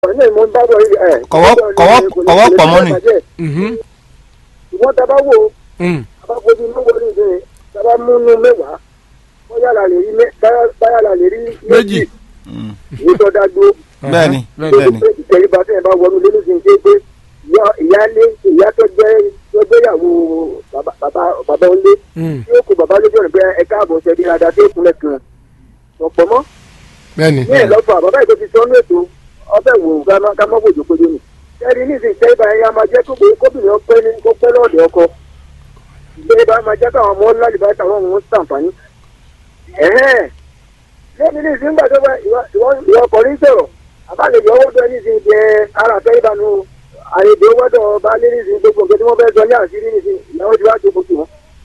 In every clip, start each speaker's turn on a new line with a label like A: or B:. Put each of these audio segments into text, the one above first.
A: ní ìmọ̀ ń bá bọ̀ yìí ẹ̀.
B: Kọ̀wọ́- kọ̀wọ́- kọ̀wọ́ pọ̀ mọ́ ni.
C: Mhm.
A: ìwọ́n tá a bá wò ó
C: Mm.
A: abakojú lówó ní ìdílé tábà múnú mẹ́wàá bóyá la lè rí mẹ́- báyà- báyà la lè rí
C: méjì
B: Mm.
A: èyí tó dá dúró.
B: bẹ́ẹ̀ni
C: bẹ́ẹ̀ni.
B: bẹ́ẹ̀ni
A: ìtẹ̀ríba tẹ̀ bá wọnú lé nísìnyí ṣe pé ìyá- ìyáálé ìyá tó jẹ́ tó jẹ́yàwó bàbá bàbá- bàbá ńlé
C: Mm.
A: tí ó kó bàbá lójú ọ̀nà pé ẹ káàbọ̀ ṣe bí adá tó kúnlẹ̀ kan ọ̀pọ̀ mọ́
C: bẹ́ẹ̀ni.
A: ní ìlọ́fà bàbá ètò ti sọ́nú ètò ọbẹ̀ wò ká má- ká má bòjò péjọ nì ẹ̀rí ní ìsìn ìtẹ̀ríba ẹ̀yà máa jẹ́ kó kóbìnrin ọpẹ́ ní kó pẹ́ lọ́ọ̀dẹ̀ ọkọ ìtẹ̀ríba máa jẹ́ káwọn ọmọ lálùbá táwọn ọmọ ń sàǹfààní ẹ̀hẹ́n lẹ́ni ní ìsìn gbàdọ́ bá ìwọ ọkùnrin sọ̀rọ̀ àbálẹ̀jọ owó bẹ́ẹ̀ ní ìsìn jẹ ara àtẹ̀ríba nu àyèdè owó dọ̀ bá lé ní ìsìn gbogbo nǹkan tí wọ́n fẹ́ sọ ní àṣírí ní ìsìn ìyàwó ti wá jókòó sí wọn.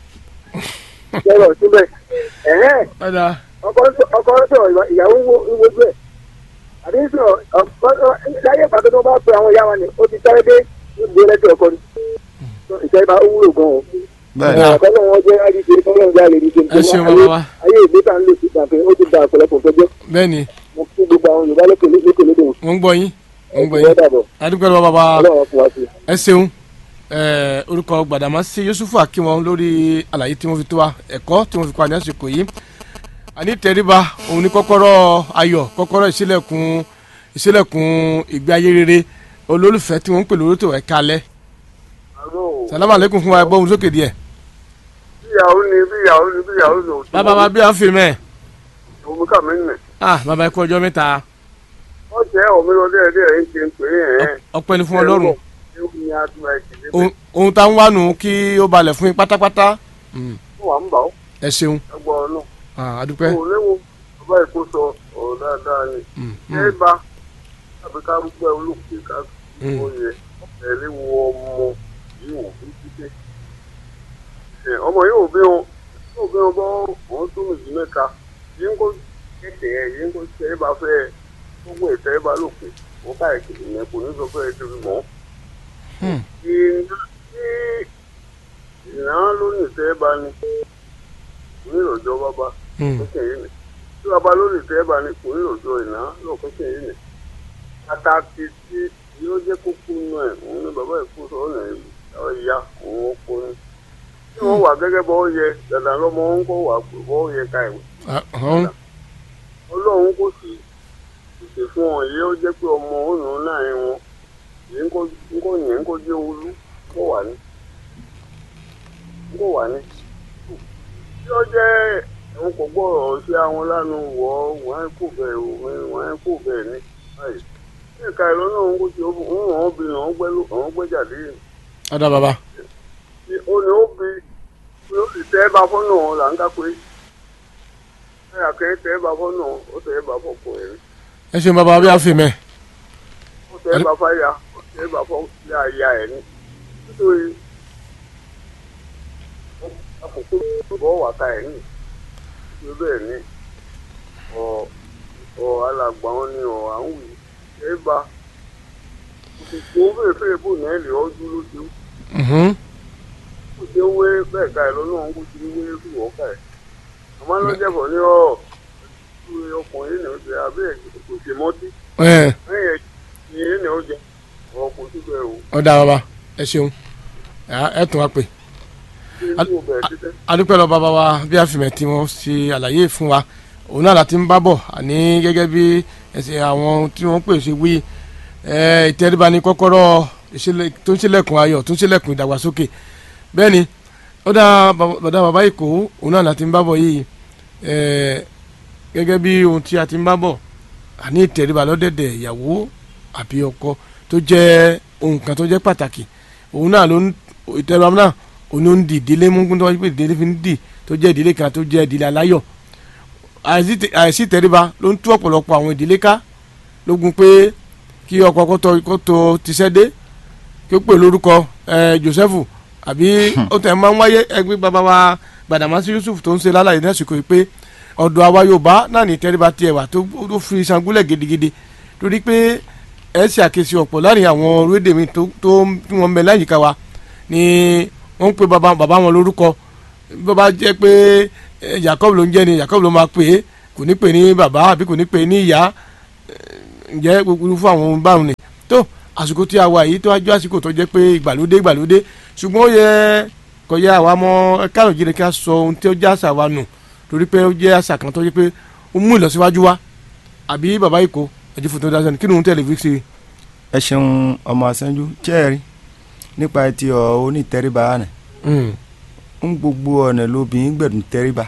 A: sọ̀rọ̀ síbẹ̀ ẹ̀hẹ́n
C: ọ̀dà
A: ọkọ ọkọ sọ̀rọ̀ ìwà- ìyàwó ń wo- ń wojú ẹ̀ àbí sọ̀rọ̀ ọkọ láyé pàtó tó bá pe àwọn ìyá wa ni ó ti sáré dé ìgbé lẹ́sẹ̀ ọkọ ni ìṣe ìbá ó wúlò gan o
B: bẹ́ẹ̀ni
A: ọkọ náà wọn jẹ́ àdìsí kọ́lọ́ ń gbá lè rí
C: ẹ ṣeun bàbá wa
A: ayé ìgbé tá à ń lò sí ìgbàfẹ́ ó ti da ọ̀pọ̀lọpọ̀ tó jẹ́
C: bẹ́ẹ̀ni
A: mo kí gbogbo àwọn Yorùbá lókè lókè lódò
C: wọ́n ń gbọ́ yín wọ́n ń gbọ́
A: ìwé
C: yín
A: dàbọ̀
C: adúgbò lọ́wọ́ bàbá
A: ọlọ́run fún wa sí i.
C: ẹ ṣeun ẹ orúkọ Gbàdàmásí Yusufu Akínwọn lórí àlàyé tí wọ́n fi tó wa ẹ̀kọ́ tí wọ́n fi kọ́ àní àsìkò yìí àní tẹríba òun ní kọ́kọ́rọ́ ayọ̀ kọ́kọ́rọ́ ìṣílẹ̀kùn ìṣílẹ̀kùn ìgbé ayé rere olólùfẹ́ tí wọ́n ń pè lórí tó ẹ̀ka alẹ́ salamu aleykum fún wa ẹ gbóhùn sókè díẹ̀
A: bíyàwó ni bíyàwó ni bíyàwó ni òtún
C: bàbá wa bí a ń fi mẹ́
A: òun kà mí nì.
C: ah bàbá ẹ kú ọjọ́ mẹ́ta
A: wọ́n jẹ́ òmìnira díẹ̀ díẹ̀ ń ṣe ń pè é ẹ̀
C: ọpẹ́ ni fún Ọlọ́run
A: ní adúlá ìdílé
C: ohun- ohun tá ń wá nù kí ó balẹ̀ fún yín pátápátá Mm,
A: fún wa ń bà ó
C: ẹ ṣeun
A: ẹgbọ́n ọ̀nà.
C: Ah, adúpẹ́
A: kò léwu bàbá èkó sọ ọ̀rọ̀ dáadáa ni
C: Mm,
A: ṣé
C: mm,
A: bá tàbí ká rúgbẹ́ olókùn ká
C: Mm.
A: ó yẹ ẹ̀rí wo ọmọ yìí wò fún títẹ́ ọmọ yìí ò bí wọn yóò bí wọn bọ́ wọn tó méjì mẹ́ta yìí ń kó kéde ẹ̀ yìí ń kó ṣe é bá fẹ́ gbogbo ìtẹ́ ẹ bá lòpin wọn ká ìkìlì yẹn kò ní sọ fẹ́ ẹ tóbi mọ́
C: mm.
A: ìran lónìí ìtẹ́ ẹ bá ní kò ní ìrọ̀jọ́ bábá
C: Mm.
A: pínpín yìí ni tí bàbá lórí ìtẹ́ bá ní kò ní òjò ìná lọ pínpín yìí ni pàtàkì tí yóò jẹ́ kókó nù ẹ̀ òun ni bàbá ìkú sọ ọ̀nà ọ̀ ìyá òun ó kó ní. tí wọ́n wà gẹ́gẹ́ bọ́ yẹ dandan lọ́mọ ń kó wà pé bọ́ yẹ ká ìwé
C: Ah, ọ̀hún.
A: ọlọ́run kò sì pèsè fún ọ yìí ó jẹ́ pé ọmọ òun náà ẹ̀ wọn yìí ń kó ń kó yẹn ń kó jẹ́ olú kó wà ní kó wà ní. tí ó jẹ́ òun kò gbọ́rọ̀ sí àwọn lánàá wọ̀ ọ́ wọ́n á kó bẹ́ẹ̀ wọ́n á kó bẹ́ẹ̀ ní báyìí. ní ìka ìlú náà ń kó ti ó ń wọ́n obìnrin ọ̀hún gbẹ́ ọ̀hún gbẹ́ jáde yìí.
C: ọ̀dà bàbá
A: ó ní ó bi ó sì tẹ́ bá fọ́nà là ń ká pé ẹ̀yà kẹ́ tẹ́ bá fọ́nà ó tẹ́ bá fọ́pọ̀ ẹ̀rí.
C: ẹ ṣeun bàbá bí a fi mẹ́
A: ó tẹ́ bá fáyà ó tẹ́ bá fọ́ ya ya ẹ̀ ní. nítorí àkókò bọ́ wà ká ẹ̀ ní. ṣé bẹ́ẹ̀ ni ọ̀ ọ̀ alàgbà wọn ni ọ̀ à ń wì ẹ̀ bá òkùnkùn ó fèrè fèrè bò náà lè ọ́ dúró ṣe
C: Mhm.
A: kò ṣe ń wé bẹ́ẹ̀ ká ẹ̀ lọ́nà òun kò ṣe ń wé fún ọ̀ká ẹ̀. àmọ́ ló jẹ́ bọ̀ ní ọ̀ ọkùnrin ní oṣù abẹ́ kò ṣe mọ́tí
C: ẹ
A: lẹ́yìn ẹ̀yìn ní oúnjẹ ọkọ̀ síbẹ̀ o
C: ọ̀dà bàbá ẹ ṣeun Ah, ẹ tún wá pè
A: kí ní o bẹ̀rẹ̀ títẹ́.
C: adúpẹ́ lọ bàbá wa bí a fi mẹ́ tí wọ́n ṣe àlàyé fún wa òun náà láti ń bá bọ̀ àní gẹ́gẹ́ bí ẹsẹ̀ àwọn tí wọ́n pè ṣe wí ẹ, ìtẹríba ní kọ́kọ́rọ́ ìṣẹ̀lẹ̀- tó ń ṣílẹ̀kùn ayọ̀ tó ń ṣílẹ̀kùn ìdàgbàsókè bẹ́ẹ̀ ni ó dá bàbá- bàdá bàbá ìkó òun náà láti ń bá bọ̀ yìí ẹ, gẹ́gẹ́ bí ohun tí a ti ń bá bọ̀ àní ìtẹríba lọ́dẹ̀dẹ̀ ìyàwó àbí ọkọ tó jẹ́ ohun kan tó jẹ́ pàtàkì òun náà ló ń ìtẹríba náà òun ló ń di ìdílé mú tó wájú pé ìdílé fi ń dì tó jẹ́ ìdílé kan tó jẹ́ ìdílé aláyọ̀ àìsí tẹ- àìsí ìtẹríba ló ń tú ọ̀pọ̀lọpọ̀ àwọn ìdílé ká lógun pé kí ọkọ kó tó kó tó tiṣẹ́ dé kí ó pè lórúkọ ẹ Jósẹ́fù àbí ó tẹ̀ máa ń wáyé ẹgbẹ́ bàbá wa Gbàdàmásí Yusuf tó ń ṣe lálàyé ní àsìkò yìí pé ọ̀dọ̀ àwa Yorùbá náà ní ìtẹríba tiẹ̀ wà tó tó fi sangúlẹ̀ gidigidi torí pé ẹ ṣe àkíyèsí ọ̀pọ̀ láàrin àwọn orílẹ̀-èdè mi tó tó tí wọ́n ń bẹ láyìíká wa ni wọ́n ń pe bàbá bàbá wọn lórúkọ bó bá jẹ́ pé eh, Jacob ló ń jẹ́ ni Jacob ló máa pè é kò ní pè ní bàbá àbí kò ní pè ní ìyá ǹjẹ́ gbogbo fún àwọn ohun báwọn ni tó àsìkò tí a wà yìí tó wájú àsìkò tó jẹ́ pé ìgbàlódé ìgbàlódé ṣùgbọ́n ó yẹ kó yẹ àwa mọ káyọ̀ jíire ká sọ ohun tí ó jẹ́ àṣà wa nù torí pé ó jẹ́ àṣà kan tó jẹ́ pé ó mú ìlọsíwájú wá àbí bàbá ìkó ẹ̀jú fún tó dáṣẹ́ ni kí ni òun tẹ̀lé fi ṣe.
B: ẹ ṣeun ọmọ àṣẹjú chẹ́ẹ̀rí nípa ti ọ onítẹríba rẹ̀ ń gbogbo ọ̀nà lóbìnrin gbẹ̀dùn tẹríba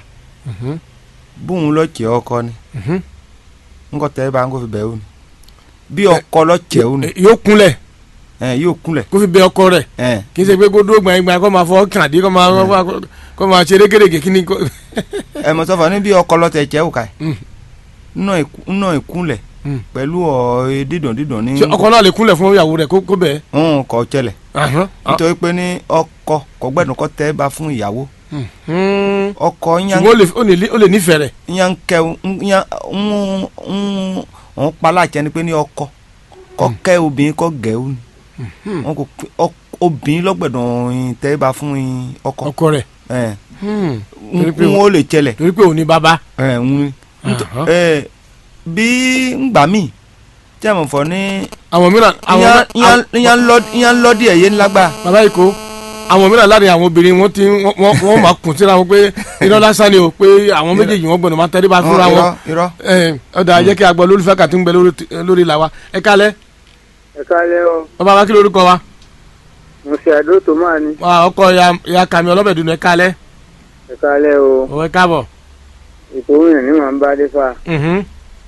B: bóun lọ́ọ̀kẹ́ ọkọ ni ńkọ́ tẹríba ńkọ́ fi bẹ̀ ọ́ ni bí ọkọ lọ́ọ̀kẹ́ ọ́ ni
C: yóò kúnlẹ̀
B: ẹ̀ yóò kúnlẹ̀
C: kó fi bẹ ọkọ rẹ̀
B: ẹ̀
C: kì í ṣe pé kó dúró gbàngbà kó máa fọ kàn dé kó máa kó máa ṣe rékèrèké kí ni kó.
B: ẹ̀ mọ̀ sọ́fà ní bí ọkọ lọ́ọ̀tẹ̀ ẹ̀kẹ́ ò ká
C: Mm.
B: ẹ̀ ńnà ìkúnlẹ̀
C: Mm.
B: pẹ̀lú ọ̀ dídùn dídùn ní
C: ṣé ọkọ náà lè kúnlẹ̀ fún ìyàwó rẹ̀ kó kó bẹ̀
B: ń kọ́ tẹ́lẹ̀
C: ẹ́.
B: nítorí pé ní ọkọ kò gbẹ́dùn kọ́ tẹ́ríba fún ìyàwó
C: Hmm.
B: ọkọ yẹn
C: ṣùgbọ́n ó lè- ó lè ní- ó lè nífẹ̀ẹ́ rẹ̀.
B: yan kẹ yan ń ń ń palájẹ ni pé ní ọkọ kọ kẹ obìnrin kọ gẹ ó ni wọn kò pé ọ- obìnrin lọgbẹdàn tẹríba fún in ọkọ
C: ọkọ rẹ̀.
B: ẹ
C: Hmm.
B: ń
C: Torí pé
B: ń ó lè tẹlẹ
C: torí pé òun ni bàbá.
B: ẹ ń
C: Aha.
B: ẹ bí ngbà míì tí a mọ̀ fọ́ ní
C: àwọn mìíràn àwọn
B: yan yan yan lọ yan lọ díẹ̀ yé ńlágbá
C: bàbá ìkó àwọn mìíràn láàrin àwọn obìnrin wọn ti wọn wọn- wọn máa kùn síra wọn pé iná lásán ni o pé àwọn méjèèjì wọn gbọ́dọ̀ máa tẹríba fúnra wọn.
B: irọ́ irọ́
C: ẹ ọ̀dà jẹ́ kí a gbọ́ lólùfẹ́ kàtí ń bẹ lórí lórí ìlà wa ẹ kálẹ̀
A: ẹ kálẹ́ o
C: bàbá wa kí lórúkọ wa
A: mo ṣe àdó tó máa ní
C: Wa, ọkọ ya ya kàmi ọlọ́bẹ̀ dùnú ẹ kálẹ̀
A: ẹ kálẹ́ o
C: ọwọ́ ẹ káàbọ̀.
A: ètò òyìn ní màá ń bá dé fa
C: Mhm.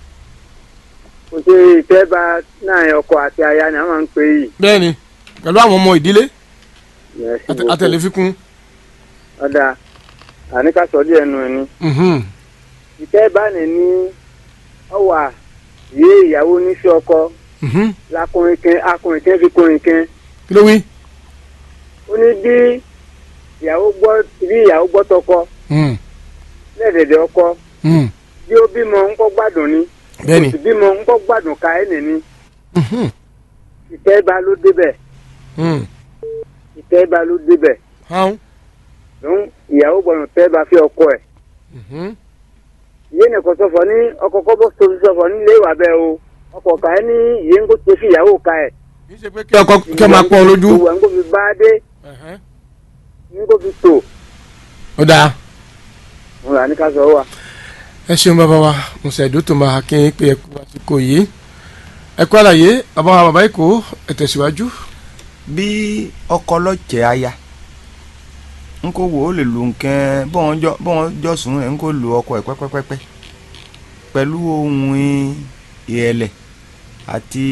A: mo ṣe ìtẹ́ba náà ọkọ àti aya ni a máa ń pè yìí.
C: bẹ́ẹ̀ni pẹ̀lú àwọn ọmọ ìdílé
A: Yes,
C: àtẹ- àtẹlẹfikún.
A: ọ̀dà àníkàsọ́ díẹ̀ nù ni.
C: Mhm.
A: ìtẹ́ba ni ní ọwà yé ìyàwó níṣẹ́ ọkọ
C: Mhm.
A: lakùnrin kẹ́ akùnrin kẹ́ fi kùnrin kẹ́
C: kí ló wí.
A: ó ní bí ìyàwó gbọ́ bí ìyàwó gbọ́ tọkọ
C: Mhm.
A: lẹ́ẹ̀dẹ̀dẹ̀ ọkọ
C: Mhm.
A: bí ó bímọ ńkọ́ gbádùn ni
C: bẹ́ẹ̀ni.
A: kò sì bímọ ńkọ́ gbádùn ká ẹ̀ nìní
C: Mhm.
A: ìtẹ́ba ló débẹ̀
C: Mhm.
A: ìtẹ́ba ló débẹ̀
C: Hàn.
A: lóhùn ìyàwó gbọ́dọ̀ tẹ́ba fi ọkọ ẹ̀
C: Mhm.
A: ìyé nìkan sọfọ ní ọkọ kọ́bọ̀ tóbi sọfọ nílé ìwà bẹ́ẹ̀ o ọkọ ká ẹ ní ìyé ńkó tó fi ìyàwó ká ẹ̀
C: kì í ṣe pé kí ọkọ kí ẹ máa pọ́n lójú.
A: ìwà ńkó fi bá dé
C: Ẹ̀hẹ́n.
A: ńkó fi tò
C: ó dáa.
A: òun là ní ká sọ wà.
C: ẹ ṣeun bàbá wa musa edo tó máa kí n pé ẹ kú àsìkò yìí ẹ kú àlàyé bàbá wa bàbá èkó ẹ tẹ̀síwájú.
B: bí ọkọ lọ́ọ̀kẹ́ aya n kò wò ó lè lu nǹkan bọ́n jọ bọ́n jọ sùn ẹ̀ n kò lu ọkọ ẹ̀ pẹ́pẹ́pẹ́pẹ́ pẹ̀lú ohun ìrẹ̀lẹ̀ àti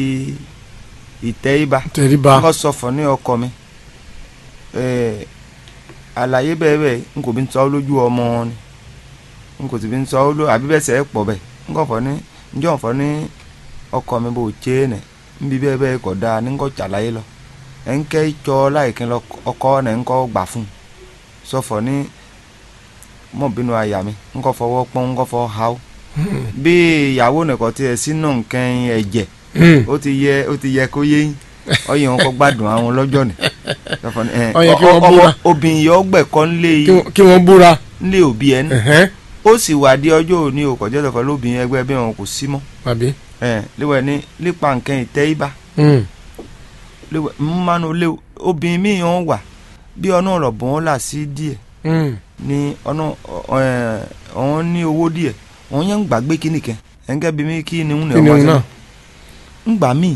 B: ìtẹríba
C: tẹríba
B: n kò sọ fún ní ọkọ mi ẹ̀, àlàyé bẹ́ẹ̀ bẹ́ẹ̀ n kò bí n sọ ọ́ lójú ọmọ wọn ni n kò sì bí n sọ ọ́ lójú àbí bẹ́ẹ̀ sẹ́ pọ̀ bẹ́ẹ̀ n kò fọ́ ní njọ́ fọ́ ní ọkọ mi bò tse nẹ̀ n bí bẹ́ẹ̀ bẹ́ẹ̀ kọ̀ dáa ní n kò tsàlàyé lọ ẹnkẹ tsɔ láyìíkẹ lọ ọkọ nẹ ńkọ gbà fún sọfọ ní mọbìnú àyà mi ńkọ fọwọ́ pọ́n ńkọ fọ ha ó bí ìyàwó nìkọ tiẹ̀ sínú nǹkan ẹ̀jẹ̀ ó ti yẹ ó ti yẹ kó yé yín ọyẹ wọn kọ gbádùn àwọn lọ́jọ́ ni sọfọ ní ẹ
C: Ó yẹ kí wọ́n
B: ọmọ
C: búra.
B: obìnrin yọ ọgbẹ̀kọ́ ńlé
C: Kí wọ́n- kí wọ́n búra.
B: ńlé òbí ẹ ní
C: Ẹ̀hẹ́n.
B: ó sì wà di ọjọ́ òní o kọjá sọfọ lóbìnrin ẹgbẹ́ bí wọn kò sí mọ́
C: àbí.
B: ẹ léwẹ̀ ní nípa nǹkan ìtẹ́yìbá
C: Mm.
B: léwẹ̀ mmánu léwu obìnrin míì wọn wà bí ọ̀nà ọ̀rọ̀ bọ́n là sí díẹ̀
C: Mm.
B: ní ọ̀nà ọ̀hún ní owó díẹ̀ wọ́n yẹn ń gbàgbé kíní kan ẹ̀ńgẹ́ bí mi kí ni ń
C: kí ni òun náà.
B: ń gbà mí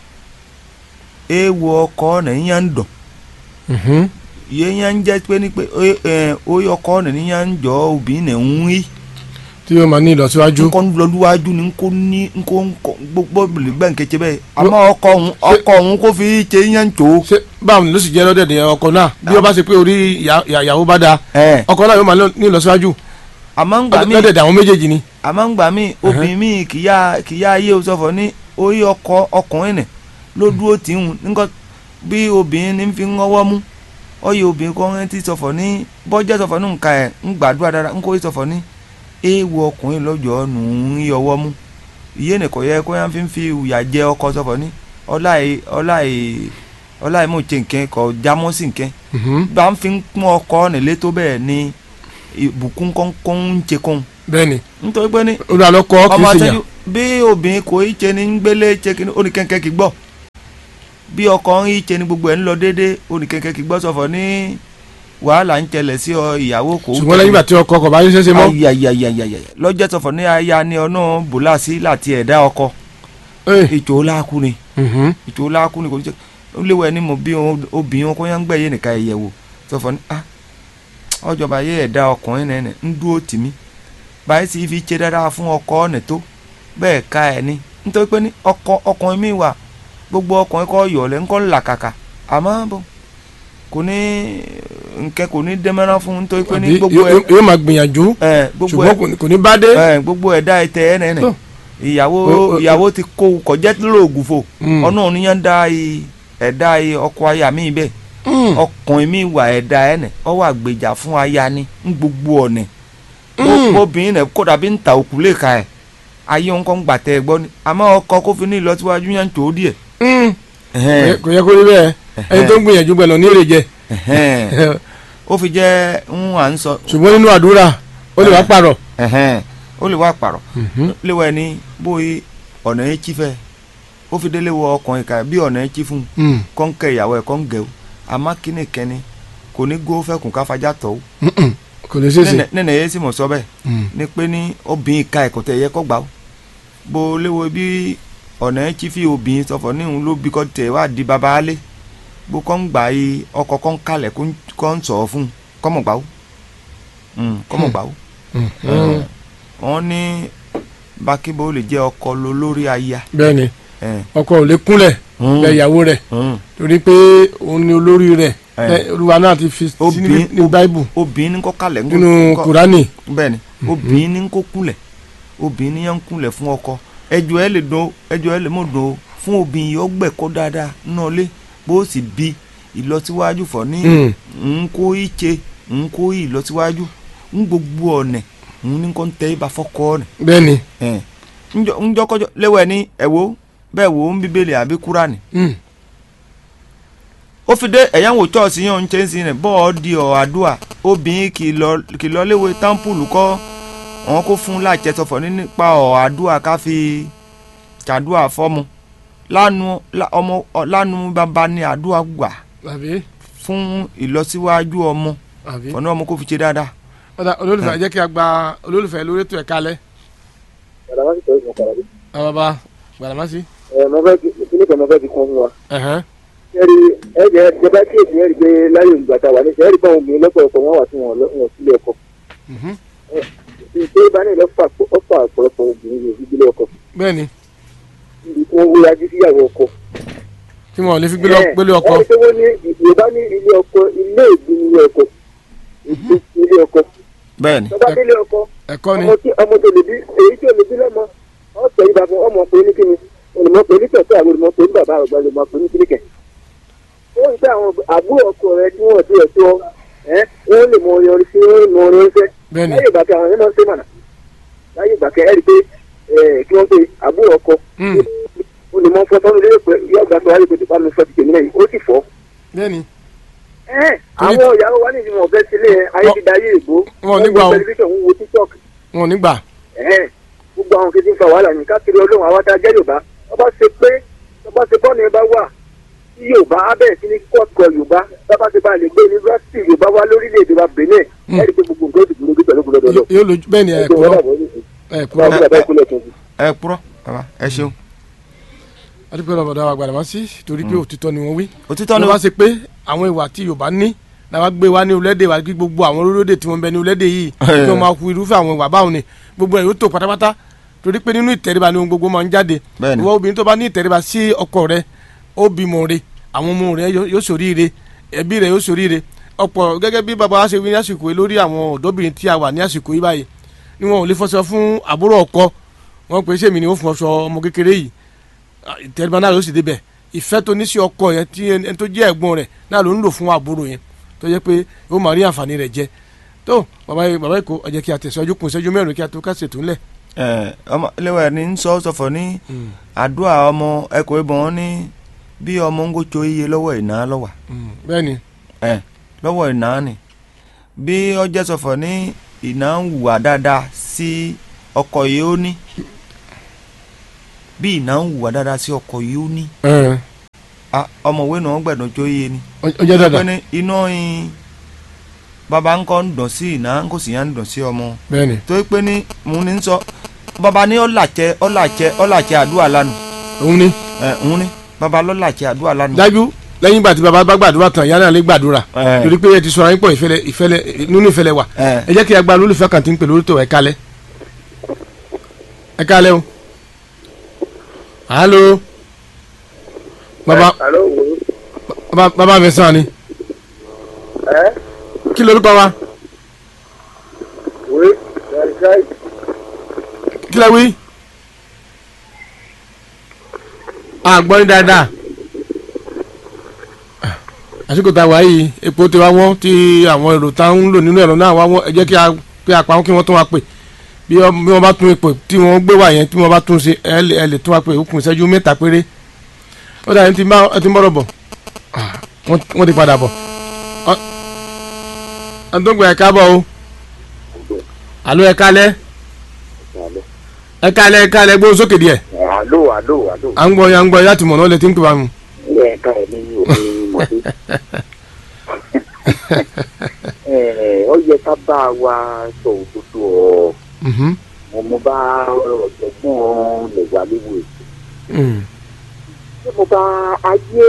B: ewu ọkọ ọ̀nà yẹn ń dọ̀
C: Mhm.
B: yẹn yẹn ń jẹ́ pé ní pé oyè ọkọ ọ̀nà yẹn ń jọ obìnrin náà ń rí
C: tí yóò máa ní ìlọsíwájú.
B: nkọ́ lọ́lúwájú ni nkó ní nkó nkó gbogbo gbẹ̀ nkẹ́kẹ́ bẹ́ẹ̀ àmọ́ ọkọ òun ọkọ òun kó fi ṣe yẹn ń tò ó.
C: ṣé báwo ni ló sì jẹ́ lọ́dẹ̀dẹ̀ ọkọ náà bí ó bá ṣe pé orí ìyá- ìyá- ìyàwó bá da
B: ẹ̀
C: ọkọ náà yóò máa ní ìlọsíwájú
B: àmọ́ ń gbà mí
C: lọ́dẹ̀dẹ̀ àwọn méjèèjì ni.
B: àmọ́ ń gbà mí obìnrin mi kìyà kìyà ayé o sọ̀fọ̀ ní orí ọkọ ọkùnrin nì ló dúró tì ń nǹkan bí obìnrin ní fi ń ọwọ́ mú ọyẹ obìnrin kan ti sọ̀fọ̀ ní bọ́jẹ́ sọ̀fọ̀ ní nǹka ẹ̀ ń gbàdúrà dára ń kó sọ̀fọ̀ ní ewu ọkùnrin lọ́jọ́ nù ń yí ọwọ́ mú iye nìkan yẹ kó yẹn fi ń fi ìyà jẹ ọkọ sọ̀fọ̀ ní ọláì ọláì ọláì mò ń ṣe nǹkan kọ jámọ́ sí nǹkan
C: Mhm.
B: bá ń fi ń pọ́n ọkọ nílé tó bẹ́ẹ̀ ni ìbùkún kọ́ńkọ́ ń ṣe kóhun
C: bẹ́ẹ̀ni
B: nítorí pé ní
C: olùwàlọ́kọ kì í
B: ọmọ
C: ṣe
B: àtẹ́jú
C: yàn.
B: bí obìnrin kò í ṣe ní ń gbélé ṣe kí ó ní kẹ́kẹ́ kí gbọ́ bí ọkọ ń í ṣe ní gbogbo ẹ̀ ń lọ déédéé ó ní kẹ́kẹ́ kí gbọ́ sọ̀fọ̀ ní wàhálà ń ṣẹlẹ̀ sí ọ ìyàwó kò
C: ṣùgbọ́n lẹ́yìn ìgbà tí ọkọ kò bá ṣiṣẹ́ ṣe mọ́
B: ayayayayaya lọ́jọ́ sọ̀fọ̀ ní aya ní ọ̀nà bùlásí láti ẹ̀dá ọkọ
C: Eh,
B: ìjò láàkú ni
C: mhm.
B: ìjò láàkú ni kò ní ṣe ó léwu ẹni mo bí o- obìnrin kó yẹn ń gbẹ̀yẹ nìka ẹ̀yẹ̀ wò sọ̀fọ̀ ní ah ọjọba yẹ ẹ̀dá ọkùnrin nẹ́nẹ̀ ń dúró tì mí báyìí sì fi ṣe dáadáa fún ọkọ ọ̀nà tó bẹ́ẹ̀ ká ẹ̀ ní nítorí pé ní ọkọ ọkùnrin mi wà gbogbo ọkùnrin kọ́ yọ̀ọ̀lẹ́ ńkọ́ làkàkà àmọ́ bò kò ní nkẹ́ kò ní dẹ́mẹ́rán fún nítorí pé ní
C: Àbí
B: gbogbo ẹ̀
C: yóò yóò máa gbìyànjú
B: ẹ̀ gbogbo
C: ṣùgbọ́n
B: ẹ̀
C: kò ní- kò ní bá dé.
B: ẹ̀ gbogbo ẹ̀dá ẹ̀tẹ̀ ẹ̀ nẹ́nẹ̀
C: Tó.
B: ìyàwó
C: O- o-
B: ìyàwó ti kó kọjá lóògùn fò
C: Mm.
B: ọ̀nà òníyàn dá i ẹ̀dá i ọkọ aya mi bẹ́ẹ̀
C: Mm.
B: ọkùnrin mi wà ẹ̀dá ẹ̀ nẹ̀ ọ wà gbèjà fún aya ni ń gbogbo ọ̀nẹ̀
C: Mm.
B: obìnrin nẹ̀ kódà bí ń ta òkú lè ka ẹ̀ ayé wọn kọ́ ń gbàtẹ́ ẹ gbọ́ ni àmọ́ ọkọ kó fi ní ìlọsíwájú yẹn ń tó díẹ̀.
C: Mm.
B: Ẹ̀hẹ́n,
C: kò yẹ kó rí bẹ́ẹ̀ ẹni tó ń gbìyànjú gbẹ̀lọ̀ ní èrè jẹ
B: ẹ̀hẹ́n. ó fi jẹ́ ń à ń sọ
C: ṣùgbọ́n nínú àdúrà ó lè wá pààrọ̀.
B: ẹ̀hẹ́n, ó lè wá pàrọ̀ léwọ ẹni bóyá ọ̀nà yẹn chí fẹ́ ó fi délé wọ ọkùnrin kan bí ọ̀nà yẹn chí fún un
C: Mm.
B: kọ́ ń kẹ́ ìyàwó ẹ̀ kọ́ ń gẹ̀ o àmọ́ kíni kẹ́ni kò ní gbó fẹ́kùn káfájá tọ̀ o
C: Mm-mm. kò lè ṣeéṣe.
B: nínú ẹ̀yẹ sì mọ̀ sọ bẹ́ẹ̀
C: Mm.
B: ni pé ní obìnrin ka ẹ̀kọ́ tẹ̀ yẹ kọ́ gbà ó bó léwo bí ọ̀nà ẹ̀ tí fi obìnrin sọ̀fọ̀ ní òun ló bí kọ́ tẹ̀ wá di baba alẹ́ bó kọ́ ń gbà yí ọkọ̀ kọ́ ń kalẹ̀ kó ń- kọ́ ń sọ̀rọ̀ fún un kọ́mọ̀ gbà ó Mm, kọ́mọ̀ gbà ó
C: Mm.
B: wọ́n ní bákíbo lè jẹ́ ọkọ lo lórí aya
C: bẹ́ẹ̀ni
B: ẹ̀,
C: ọkọ ò lè kúnlẹ̀
B: Mm.
C: bẹ ìyàwó rẹ̀
B: mm.
C: torí pé òun ni olórí rẹ̀
B: Eh.
C: Ẹ, olúwa náà ti fi sí ní
B: Obìnrin-
C: ní báíbù
B: obìnrin ní kọ́ kalẹ̀ ń kó-
C: nínú
B: kọ́-
C: kùránì.
B: bẹ́ẹ̀ni obìnrin ní kó kúnlẹ̀ obìnrin yẹn ń kúnlẹ̀ fún ọkọ ẹjọ́ ẹ lè dùn ẹjọ́ ẹ lè mọ̀ dùn o fún obìnrin yìí ó gbẹ̀kọ́ dáadáa náà lé bó o sì bí ìlọsíwájú fọ̀ ní
C: Mm.
B: ń kó ìche ń kó ìlọsíwájú ń gbogbo ọ̀nẹ̀ ń ní kó ń tẹ́ ibà fọ́kọ́ ọ̀nẹ̀
C: bẹ́ẹ̀ni.
B: ẹ̀ ńjọ́ kọjọ́ léwọ̀ ẹ̀ ní ẹ̀wò bẹ́ẹ̀ wò ó ń bíbélì àbí kúránì
C: Mm.
B: ó fi dé ẹ̀yáwó chọ́ọ̀sì yẹn ń ṣe ń sin rẹ̀ bọ́ọ̀ di ọ̀ àdúà obìnrin kì í lọ- kì í lọ léwe támpùlù kọ́ wọn kó fún láìjẹ sọfọ ní nípa ọ̀ àdúà ká fi ṣàdúà fọ́mu lánu lá- ọmọ ọ- lánu bàbá ní àdúà gbà
C: àbí
B: fún ìlọsíwájú ọmọ
C: àbí.
B: ọ̀nà ọmọ kó fi ṣe dáadáa.
C: ọ̀dà olólùfẹ́ jẹ́ kí a gba olólùfẹ́ lórí ètò ẹ̀ka alẹ́
A: Bàbá sì tọ́jú ọ̀kadà bí.
C: àbábá gbàdámásí.
A: Ẹ mo fẹ́ kí kíní kan mo fẹ́ fi kún fún wa.
C: ẹ̀hẹ́n.
A: Ẹ̀rí ẹ̀jẹ̀ ìjọba kéèkì ẹ̀rí pé láyé ìgbà tá a wà ní ìṣẹ́ ẹ̀rí bá òun obìnrin lọ́pọ̀lọpọ̀ wọn wà tí wọn lọ- wọn sílé ọkọ.
C: Mhm.
A: Ṣé pé bá ní ìlọ́fà ọ̀fà ọ̀pọ̀lọpọ̀ obìnrin yóò fi gbélé ọkọ.
C: bẹ́ẹ̀ni
A: Níbi tí wọ́n wó yajú síyàwó ọkọ.
C: tí wọn ò lè fi gbélé
A: Ẹ̀,
C: gbélé ọkọ.
A: ẹ̀rí pé wọ́n ní Yorùbá ní ilé ọkọ ilé ìgbín ilé ọkọ. Ìgbín ilé ọkọ.
B: bẹ́ẹ̀ni
A: Tọ́ba délé ọkọ
C: ẹ̀kọ́ ni
A: ọmọ tí ọmọ tó lè bí èyí tí ò lè bí lọ́mọ ọ̀sẹ̀ yìí bá fún ọmọ pé ní kíni olùmọ̀ pé ní tẹ̀sẹ̀ àwọn olùmọ̀ pé ní bàbá àgbà olùmọ̀ pé ní kíni kẹ̀. ó ń sẹ́ àwọn àbúrò ọkọ rẹ tí wọ́n ti ẹ̀ tó ẹ́ wọ́n lè mọ orin orin sí wọ́n mọ orin orin fẹ́.
C: bẹ́ẹ̀ni
A: láyé ìgbà kẹ àwọn yẹn máa ń ṣe mọ̀nà láyé ìgbà kẹ ẹ́ rí i pé ẹ̀ kí wọ́n pe àbúrò ọkọ
C: Mm.
A: olùmọ̀ fọ́ tọ́nu lé pé yọ gbà tó wáyé pé tìpá mi fọ́ ti tèmi náà yìí ó sì fọ́.
C: bẹ́ẹ̀ni
A: ẹ́
C: Torí-
A: àwọn ìyàwó wa ní ìdíwọ̀n ọ̀fẹ́ sílé ayé ti da ayé ìbò
C: wọn ò ní gbà
A: wo
C: o.
A: tẹlifíṣàn ń wo tiktok
C: wọn ò ní gbà.
A: ẹ̀hẹ́n gbogbo àwọn kìí ti ń fa wàhálà ní káàkiri ọlọ́run àwọn tá a jẹ́ yorùbá wọ́n bá ṣe pé wọ́n bá ṣe bọ́ọ̀nù ẹ bá wà tí yorùbá á bẹ̀rẹ̀ sí ní kọ́ọ̀tù yorùbá bá bá ṣe bá lè gbé yunifásitì yorùbá wá lórílẹ̀‐èdè wa benin
C: Mm.
A: ẹ̀rí pé gbogbo nǹkan ó ti gbúdọ̀ pẹ̀lú gbọdọ̀ lọ.
C: yóò lójú bẹ́ẹ̀ni
A: ẹ̀kọ́
C: ẹ̀kúrọ́ ẹ̀kúrọ́.
B: ẹ purọ́ bàbá ẹ ṣeun
C: adúpẹ́ lọ́bọ̀dá wa gbàdámásí torí pé òtítọ́ ni wọ́n wí.
B: òtítọ́
C: tó
B: ni
C: bá ṣe pé àwọn ìwà tí yorùbá ní làwa gbé wa ní orílẹ̀-èdè wa kí gbogbo àwọn orílẹ̀-èdè tí wọ́n bẹ ní orílẹ̀-èdè yìí kí wọ́n máa hu irúfẹ́ àwọn ìwà báwọn ni gbogbo ẹ̀ yóò tó pátápátá torí pé nínú ìtẹríba ni ohun gbogbo máa ń jáde
B: Bẹ́ẹ̀ni.
C: ìwọ obìnrin tó bá ní ìtẹríba sí ọkọ rẹ ó bímọ rẹ àwọn ọmọ rẹ yóò yóò ṣoríire ẹbí rẹ yóò ṣoríire ọ̀pọ̀ gẹ́gẹ́ bí bàbá wa ṣe wí ní àsìkò yìí lórí àwọn ọ̀dọ́bìnrin tí a wà ní àsìkò yìí báyìí ni wọn ò lè fọṣọ fún àbúrò ọkọ wọn pè é sèmi ni ó fún ọṣọ ọmọ kékeré yìí ìtẹríba náà ló sì débẹ̀ ìfẹ́ tó ní sí ọkọ yẹn tí ẹni tó jẹ́ ẹ̀gbọ́n rẹ̀ náà ló ń lò fún àbúrò yẹn tó jẹ́ pé ó máa rí àǹfààní rẹ̀ jẹ tó bàbá yìí bàbá yìí kò ẹ jẹ́ kí a tẹ̀síwájú kún ìṣẹ́jú mẹ́rin kí a tó ká ṣètò ńlẹ̀.
B: ẹ ọmọ léwà ní ń sọ sọfọ ní àdúrà ọmọ ẹkọ ìbọn ní bí ọmọ ń gòtò iye lọ́wọ́ ìná lọ́wà
C: bẹ́ẹ̀ni
B: ẹ lọ́wọ́ ìná ni bí ọjọ́ sọfọ ní ìná ń hùwà dáadáa sí ọkọ yìí ó ní bí ìná ń hùwà dáadáa sí ọkọ yìí ó ní
C: ẹ
B: Ah, ọmọwé náà gbẹ̀dọ̀ tó yé ni
C: ó jẹ́
B: pé
C: dáadáa
B: ní iná yin bàbá ńkọ́ ń dùn sí ìná ńkọ́ sì yá ń dùn sí ọmọ
C: bẹ́ẹ̀ ni
B: tó pé ní mo ní sọ bàbá ní ọ̀làjẹ ọ̀làjẹ ọ̀làjẹ àdúrà lánàá
C: òun ni
B: ẹ̀ ń ní bàbá lọ́làjẹ àdúrà lánàá.
C: dájú lẹ́yìn ìgbà tí baba bá gbàdúrà tán ìyá náà lè gbàdúrà
B: Ẹ.
C: torí pé ẹ ti sọ̀rọ̀ ayín pọ̀ ìfẹ́lẹ́ ìfẹ́lẹ́ nínú ìfẹ́lẹ́ wà
B: ẹ̀
C: ẹ jẹ́ kí agbára olólùfẹ́ kan ti ń pè lórí tó ẹ kálẹ̀ ẹ kálẹ̀ o alo baba
A: alo wo
C: baba baba mi sàn ni
A: ẹ
C: kí lorúkọ wa
A: wo ṣáì
C: kí lẹ wí àgbọ̀n dáadáa àsìkò tá a wà yìí epo ti wá wọ́n tí àwọn èrò tá ń lò nínú ẹ̀rọ náà wá wọ́n ẹ jẹ́ kí a pé apá wọn kí wọ́n tún wá pè bí wọ́n bí wọ́n bá tún ipò tí wọ́n gbé wà yẹn tí wọ́n bá tún ṣe ẹ lè ẹ lè tún wá pè òkun ìṣẹ́jú mẹ́ta péré ó dà ẹ ti bá ẹ ti ń bọ̀rọ̀ bọ̀ Ah, wọ́n wọ́n ti padà bọ̀ Ọ- ọdúngbò ẹ̀ káàbọ̀ o àlọ́ ẹ̀ kálẹ̀ ẹ̀ kálẹ̀ ẹ̀ kálẹ̀ gbóhùn sókè díẹ̀
A: alo alo alo
C: à ń gbọ́ ya ń gbọ́ láti mọ̀ náà lè ti ń pè wá mu.
A: ẹ ká ẹ ní òfin mọ̀tò ẹ ọ yẹ ká bá wa sọ òdodo ọ
C: Mhm.
A: mo mo bá ọ̀jọ̀gbọ́n lè wà léwu èsì
C: Mm.
A: tí mo bá ayé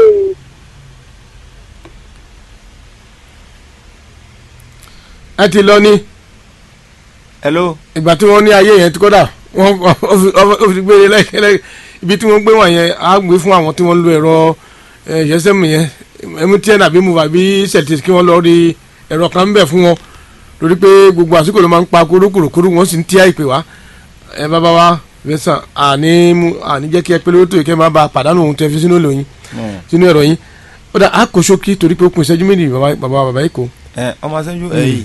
C: ẹ ti lọ ní
B: hello
C: ìgbà tí wọ́n ní ayé yẹn tí kódà wọ́n ó fi- ó fi gbére lẹ́kẹ́lẹ́ ibi tí wọ́n gbé wọ̀n yẹn á gbé fún àwọn tí wọ́n lo ẹ̀rọ ìyẹ́sẹ̀mù yẹn mtn àbí move àbí celtic kí wọ́n lọ rí ẹ̀rọ kan ń bẹ̀ fún wọn lórí pé gbogbo àsìkò ló máa ń pa kúrúkúrúkúrú wọ́n sì ń tí àìpè wá ẹ bàbá wa fẹsàn àní mú àní jẹ́ kí ẹ pé lórí tó yẹ kẹ́ máa ba pàdánù ohun tẹ́ fi sínú èlò yín sínú ẹ̀rọ yín ó dà á kó ṣókí torí pé ó kún ìṣẹ́jú méjì bàbá bàbá bàbá yìí kò.
B: ẹ ọmọ sẹ́jú ẹ̀yìn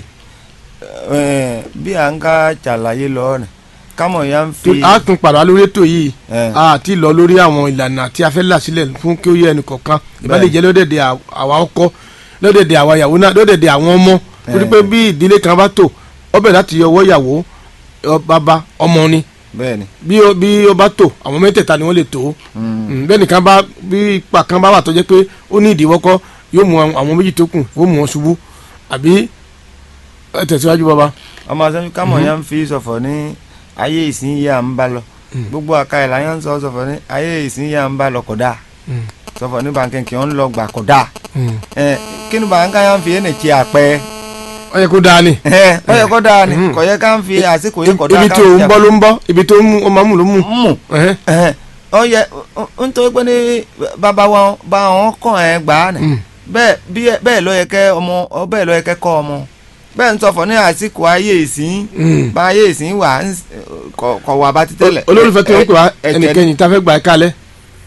B: ẹ bí à ń ká ṣàlàyé lọ rẹ̀ kámọ̀ ya ń fi
C: a tún padà lórí ètò yìí
B: ẹ
C: a ti lọ lórí àwọn ìlànà tí a fẹ́ là sílẹ̀ fún kí ó yẹ ẹnì kọ̀ọ̀kan ìbálẹ̀ jẹ́ lọ́dẹ̀dẹ̀ àwa ọkọ lọ́dẹ̀dẹ̀ àwa ìyàwó náà lọ́dẹ̀dẹ̀ àwọn ọmọ torí pé bí ìdílé kan bá tò ọbẹ̀ láti ọwọ́ ìyàwó ọ- bàbá ọmọ ni
B: bẹ́ẹ̀ ni
C: bí ó bí ó bá tò àwọn mẹ́tẹ̀ẹ̀ta ni wọ́n lè tó Mm, bẹ́ẹ̀ nìkan bá bí ipa kan bá wà tó jẹ́ pé ó ní ìdíwọ́kọ́ yóò mú àwọn méjì tó kù ó mú wọn ṣubú àbí ẹ tẹ̀síwájú bàbá.
B: ọmọ sẹ́jú kámọ̀ ya ń fi sọ̀fọ̀ ní ayé ìsìn yà ń bá lọ gbogbo àka ìlà yẹn ń sọ sọ̀fọ̀ ní ayé ìsìn yà ń bá lọ kódà
C: Mm.
B: sọ̀fọ̀ ní bàǹkì kì í ń lọ gbà kódà
C: Mm.
B: ẹ kí ni bàǹkà yà ń fi ẹnì tí àpẹ
C: ó yẹ kó dáa ni.
B: ẹ ọ yẹ kó dáa ni
C: Mm.
B: kò yẹ ká ń fi àsìkò yẹ kódà
C: ibi tí òun bọ́ ló ń bọ́ ibi tó ń mú ọmọ mú ló mú.
B: mú
C: Ẹhẹ́.
B: ẹhẹn, ọ yẹ n tó pé ní bàbá wọn bá wọn kàn ẹ gbà á nì
C: Mm.
B: bẹ́ẹ̀ bí ẹ- bẹ́ẹ̀ ló yẹ kẹ́ ọmọ ọ bẹ́ẹ̀ ló yẹ kẹ́ kọ́ ọmọ bẹ́ẹ̀ ń sọ̀fọ̀ ní àsìkò ayé ìsìn
C: Mm.
B: bá ayé ìsìn wà ń s- kọ̀ kọ̀ wà bá ti tẹ́lẹ̀.
C: olólùfẹ́ tó ń pè wá
B: Ẹ- ẹ- ẹ̀jẹ̀
C: ẹnìkẹ́yìn tá a fẹ́ gba ẹ̀ka alẹ́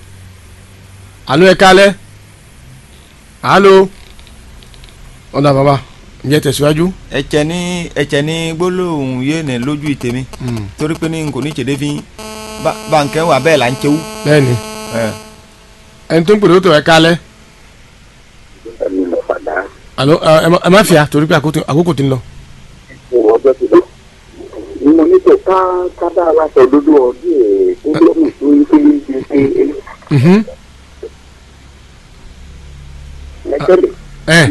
C: alo ẹ̀ka alẹ́ alo ọ̀dà bàbá ǹjẹ́ tẹ̀síwájú.
B: ẹ̀jẹ̀ ní ẹ̀jẹ̀ ní gbólóhùn yé ní lójú ìtẹ̀mí torí pé ní n kò ní ìṣèdè fi bá- báńkẹ́ wà bẹ́ẹ̀ là ń kéwú.
C: bẹ́ẹ̀ni
B: ẹ.
C: ẹni tó ń pèrè ó tó ẹ̀ka alẹ́
A: ẹni lọ padà
C: alo ẹ ẹ má- ẹ má fìyà torí pé àkókò àkókò ti ń lọ.
A: ìwọ ọjọ́ ti lọ. mo ní kò ká ká bá wa sọ òdodo ọdún ẹ̀ tó lọ́mù tó ń pè é ṣe ṣe
C: Mhm.
A: ẹgbẹ́lẹ̀.
C: ẹ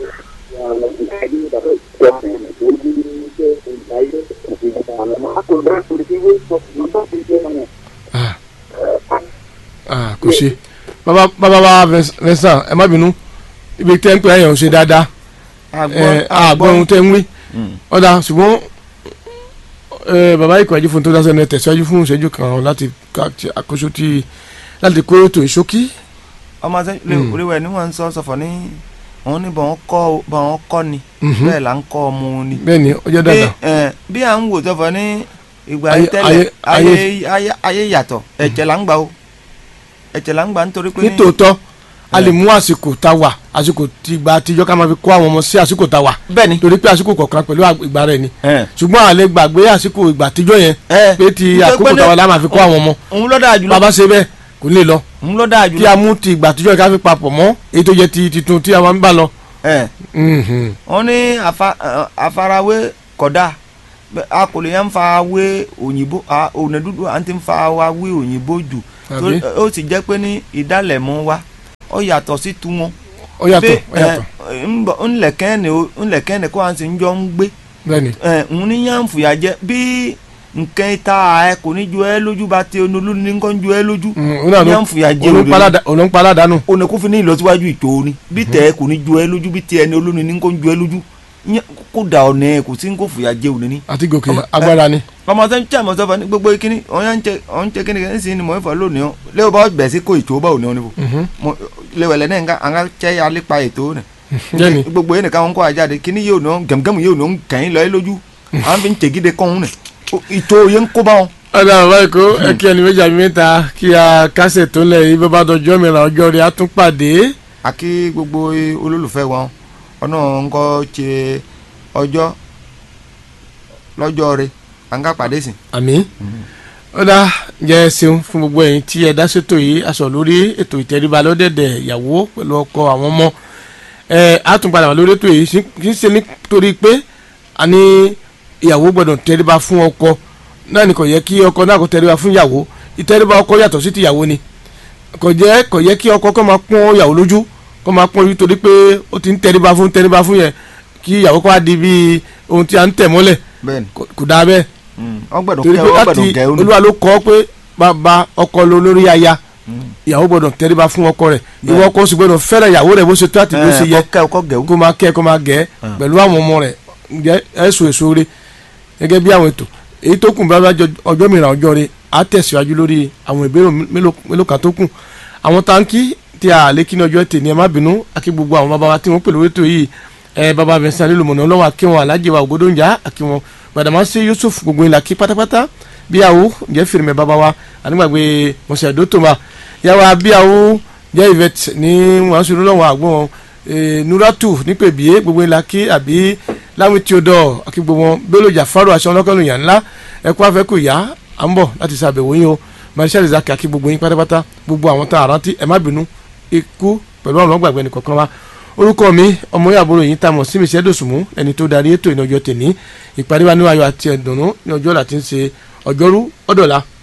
C: ah ah kò ṣe bàbá bàbá wa Vincent ẹ má bínú ibi tẹ́ ń pè ẹ̀yàn ò ṣe dáadáa ẹ àgbọn ohun tẹ́ ń wí.
B: Mm.
C: ọ̀dà ṣùgbọ́n ẹ, bàbá ikọ̀ ẹ̀jú fún tó dáṣẹ́ ní tẹ̀síwájú fún ìṣẹ́jú kan láti ká- ti àkóso ti láti kó ètò ìṣókí.
B: ọmọ sẹ́yìn lè
C: Mm.
B: oríwẹ̀ ni wọ́n ń sọ sọ̀fọ̀ ní òun ní bọ̀n kọ́ bọ̀n kọ́ ni
C: Mhm.
B: bẹ́ẹ̀ là ń kọ́ ọmọ ni.
C: bẹ́ẹ̀ ni ó jẹ́
B: bí
C: dáadáa.
B: ẹ, bí à ń wò sọ̀fọ̀ ní ìgbà
C: Ayé-
B: yìí tẹ́lẹ̀
C: ayé-
B: ayé ayé ayé yàtọ̀ ẹ̀jẹ̀ là ń gbà o ẹ̀jẹ̀ là ń gbà nítorí pé ní
C: nítòótọ́ a
B: ẹ.
C: lè mú àsìkò tá a wà àsìkò tí ìgbà àtijọ́ ká máa fi kó àwọn ọmọ sí àsìkò tá a wà
B: bẹ́ẹ̀ ni
C: torí pé àsìkò kọ̀ọ̀kan pẹ̀lú àg- ìgbà rẹ̀ ni
B: ẹ,
C: ṣùgbọ́n a lè gbàgbé àsìkò ìgbà àtijọ́ yẹn
B: ẹ,
C: pé ti
B: nítorí
C: àkókò
B: pé ní-
C: tá a wà la máa fi kó àwọn ọmọ
B: òun ló dáa jùlọ
C: bàbá ṣe bẹ́ẹ̀ kò ní lọ
B: òun ló dáa
C: kí
B: jùlọ
C: a mú ti ìgbà àtijọ́ yẹn ká fi papọ̀ mọ́ èyí tó jẹ́ ti titun tí a máa ń bá lọ.
B: ẹ,
C: Mhm.
B: wọ́n ní àfa- ẹ, àfarawé kódà Bẹ́- a kò lè yẹn ń fa wé òyìnbó a- ònà dúdú à ń ti ń fa wa wé òyìnbó jù
C: Àbí?
B: Tó- ó sì jẹ́ pé ní ìdálẹ̀mú wa ó yàtọ̀ sí tu wọn.
C: ó yàtọ̀ ó yàtọ̀
B: ńlẹ̀kẹ́ni ńlẹ̀kẹ́ni kó à ń sì ń jọ ń gbé
C: bẹ́ẹ̀ni
B: ń ní yànfùyà jẹ bí nǹkan ìta ẹ kò ní ju ẹ lójú bá ti onolú ní nǹkan ju ẹ lójú
C: òun náà ló
B: yànfùyà jẹ
C: òun
B: òde
C: palada- òun paládànù
B: òun kò fi ní ìlọsíwájú ìtò ni bí tẹ ẹ kò ní ju ẹ lójú bí ti ẹni olóni ní nǹkan ju ẹ lójú Yẹn- kó da ọ̀nà ẹ kò sí nǹkan fùyà jẹ òde ní.
C: àti gòkè
B: Ọmọ-
C: agbára ni
B: ọmọ sẹ́ni tí a mọ̀ sọ́fà ní gbogbo kíní ọ̀yà ń tẹ ọ̀n tẹ kíní kíní sí ni mọ̀ ẹ́fà lónìí ọ́ lẹ́wọ̀ bá bẹ̀ sí kó ètò bá òní ọ́ níbo
C: Mhm.
B: lẹ́wẹ̀lẹ́ náà nǹkan àwọn tẹ́ alépa ètò nà
C: bẹ́ẹ̀ni
B: gbogbo yẹn nìkan wọn kọ́ àjáde kíní yóò ná gẹ̀mgẹ̀mù yóò ná kẹ́yìn lọ́ọ́ lójú àwọn fi ń tẹ̀gídé kọ́hún nà ètò yẹn ń kó bá wọn.
C: ọ̀dà bàbá èkó ẹ kí ẹni méjì àbí mẹ́ta kí a kásẹ̀ tó lẹ̀ yìí bàbá dọjọ́ mìíràn ọjọ́ rẹ̀ á tún pàdé
B: àkí gbogbo olólùfẹ́ wọn ọ̀nà ńkọ́ ṣe ọjọ́ lọ́jọ́ rẹ̀ à ń ká pàdé sí.
C: àmín ọ̀dà jẹ́ ṣeun fún gbogbo ẹ̀yin tí ẹ dá ṣètò yìí aṣọ lórí ètò ìtẹríba lọ́dẹ̀dẹ̀ ìyàwó pẹ̀lú ọkọ àwọn ọmọ ẹ á tún padà wà lórí ètò yìí sí- kì í ṣe nítorí pé a ní ìyàwó gbọ́dọ̀ tẹríba fún ọkọ náà ni kò yẹ kí ọkọ náà kó tẹríba fún ìyàwó ìtẹríba ọkọ yàtọ̀ sí ti ìyàwó ni kò jẹ́ kò yẹ kí ọkọ kó máa pọ́n ìyàwó lójú kó máa pọ́n ojú torí pé ó ti ń tẹríba fún tẹríba fún yẹn kí ìyàwó kó wá di bí ohun tí a ń tẹ̀ mọ́lẹ̀
B: bẹ́ẹ̀ni
C: kò- kò dáa bẹ́ẹ̀
B: wọ́n gbọ́dọ̀
C: torí
B: kẹ́
C: pé
B: wọ́n
C: láti
B: gbọ́dọ̀ gẹ̀ ọ́ nù.
C: olúwa ló kọ́ pé bàbá ọkọ ló lórí aya ìyàwó gbọ́dọ̀ tẹríba fún ọkọ rẹ̀ ìwọ ọkọ sì gbọ́dọ̀ fẹ́ràn ìyàwó rẹ̀ bó ṣe tó àti bó ṣe yẹ
B: kọ́ kọ́ gẹ̀ ọ́.
C: kó máa kẹ́ kó máa gẹ̀
B: Ah.
C: pẹ̀lú àwọn ọmọ rẹ̀ ǹjẹ́ ẹ̀sùn èso rẹ̀ gẹ́gẹ́ bí àwọn ètò èyí tó kù bá bá jọ- ọjọ́ mìíràn ọjọ́ rẹ̀ á tẹ̀síwájú lórí àwọn ìbéèrè mélòó mélòó kan tó kù àwọn táǹkì tí a lè kí ní ọjọ́ tè ní ẹ má bínú àkí gbogbo àwọn bàbá wa tí wọ́n pè lórí ètò yìí ẹ bàbá Vincent Lomona ọlọ́wọ́ àkí wọn alájẹ wa Ògòdóńjà àkí wọn Gbàdàmásí Yusuf gbogbo ìlà kí pátápátá bíyàwó ǹjẹ́ fìrìmẹ̀ bàbá wa ànígbàgbé mọ̀sẹ̀ dótòmá yàwá bíyàwó jẹ́ Yvette ní wọ́n sọ lọ́wọ́ àgbọ̀n eh, Nuratu nípèbíyé gbogbo ìlà kí àbí láwọn tí o dọ̀ àkí gbogbo wọn Bello Jafaru aṣọ ọlọ́kọ́lù yàn ńlá ẹ̀kọ́ afẹ́kù yá à ń bọ̀ láti ṣàbẹ̀wò yín o Marshal Isaac àkí gbogbo yín pátápátá gbogbo àwọn tá a rántí ẹ má bínú ikú pẹ̀lú àwọn ọgbàgbẹ́ nìkọ̀ọ̀kan wa orúkọ mi ọmọ yàbúrò yìí tá a mọ̀ sí mi ṣẹ́dọ̀sùnmú ẹni tó darí ètò ìnáwó tèmi ìpàdé wa ní ayọ̀ àti ẹ̀dùnnú ní ọjọ́ láti ń ṣe ọjọ́rú ọ̀dọ̀la